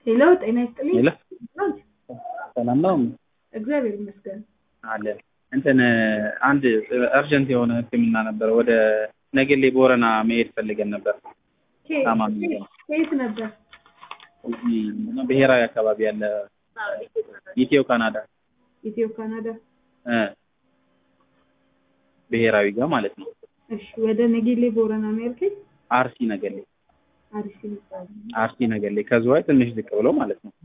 ሄሎ ጤና ይስጥልኝ። ሄሎ ሰላም ነው እግዚአብሔር ይመስገን። አለ እንትን አንድ እርጀንት የሆነ ሕክምና ነበር። ወደ ነገሌ ቦረና መሄድ ፈልገን ነበር። ከየት- ታማሚ ከየት- ነው። ከየት ነበር? እዚህ ብሔራዊ አካባቢ ያለ ኢትዮ ካናዳ ኢትዮ ካናዳ። እ ብሔራዊ ጋር ማለት ነው። እሺ ወደ ነጌሌ ቦረና ነው ያልከኝ? አርሲ ነገሌ አሪፍ ይባላል። አርሲ ነገሌ ከዝዋይ ትንሽ ዝቅ ብሎ ማለት ነው።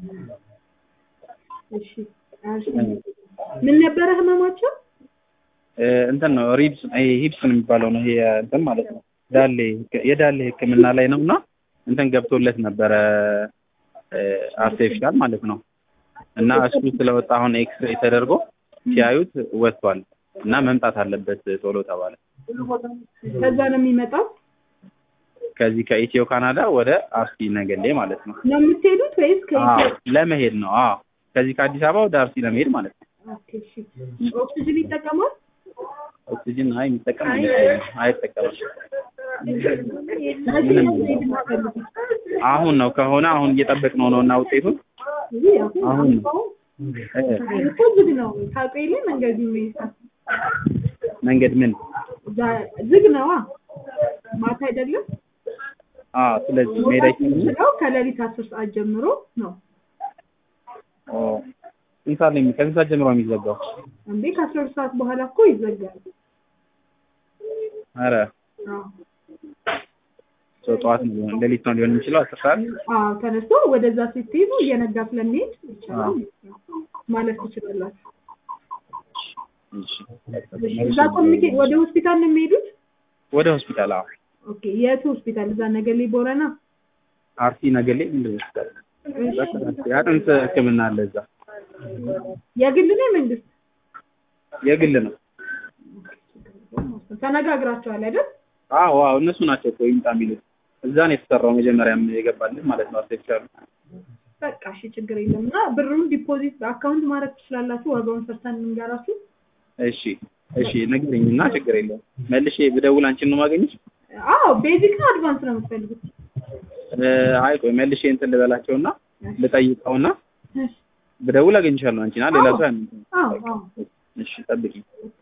እሺ አሪፍ። ምን ነበረ ህመማቸው? እ እንትን ነው ሪብስ ይሄ ሂፕስን የሚባለው ነው ይሄ እንትን ማለት ነው። ዳሌ የዳሌ ሕክምና ላይ ነው እና እንትን ገብቶለት ነበረ አርቲፊሻል ማለት ነው እና እሱ ስለወጣ አሁን ኤክስሬይ ተደርጎ ሲያዩት ወጥቷል እና መምጣት አለበት ቶሎ ተባለ። ከዛ ነው የሚመጣው ከዚህ ከኢትዮ ካናዳ ወደ አርሲ ነገሌ ማለት ነው። ነው የምትሄዱት ወይስ አዎ ከኢትዮ? ለመሄድ ነው። አዎ ከዚህ ከአዲስ አበባ ወደ አርሲ ለመሄድ ማለት ነው። ኦኬ እሺ። ኦክሲጅን ይጠቀማል? ኦክሲጅን አይ የሚጠቀም አይመስለኝም። አይጠቀምም። መቼ ነው መሄድ የምትፈልጉት? አሁን ነው ከሆነ አሁን እየጠበቅነው ነው እና ውጤቱን ውይ አሁን አሁን አሁን እ እኮ ዝግ ነው። ታውቀው የለ መንገዱ የሚሄድ መንገድ ምን ዛ- ዝግ ነዋ። ማታ አይደለም አዎ ስለዚህ መሄድ አይችልም። የሚችለው ከሌሊት አስር ሰዓት ጀምሮ ነው ኦ ስንት ሰዓት ነው የሚ- ከስንት ሰዓት ጀምሮ ነው የሚዘጋው? እንዴ ከአስራ ሁለት ሰዓት በኋላ እኮ ይዘጋል። ኧረ አዎ ሰው ጠዋት ነው ሊሆን ሌሊት ነው ሊሆን የሚችለው አስር ሰዓት አዎ ተነስቶ ወደዛ ስትሄዱ እየነጋ ስለሚሄድ ይቻላል ማለት ትችላላችሁ። እሺ። እዛ ኮሚኒኬት ወደ ሆስፒታል ነው የሚሄዱት? ወደ ሆስፒታል አዎ ኦኬ የቱ ሆስፒታል? እዛ ነገሌ ቦረና። አርሲ ነገሌ ምንድን ነው ሆስፒታል የአጥንት ሕክምና አለ እዛ የግል ነው የመንግስት? የግል ነው። ተነጋግራቸዋል አይደል? አዎ አዎ እነሱ ናቸው እኮ ይምጣ የሚሉት እዛ ነው የተሰራው መጀመሪያም የገባልን ማለት ነው አርቲፊሻሉ በቃ እሺ ችግር የለም እና ብሩን ዲፖዚት በአካውንት ማድረግ ትችላላችሁ። ዋጋውን ሰርተን እንንገራችሁ። እሺ እሺ ንገረኝ እና ችግር የለውም መልሼ ብደውል አንቺን ነው ማገኘሽ አዎ ቤዚክ ነው አድቫንስ ነው የምትፈልጉት? እ አይ ቆይ መልሼ እንትን ልበላቸውና ልጠይቀውና እሺ ብደውል አገኝሻለሁ አንቺና ሌላ ሰው ያን አዎ አዎ እሺ ጠብቂኝ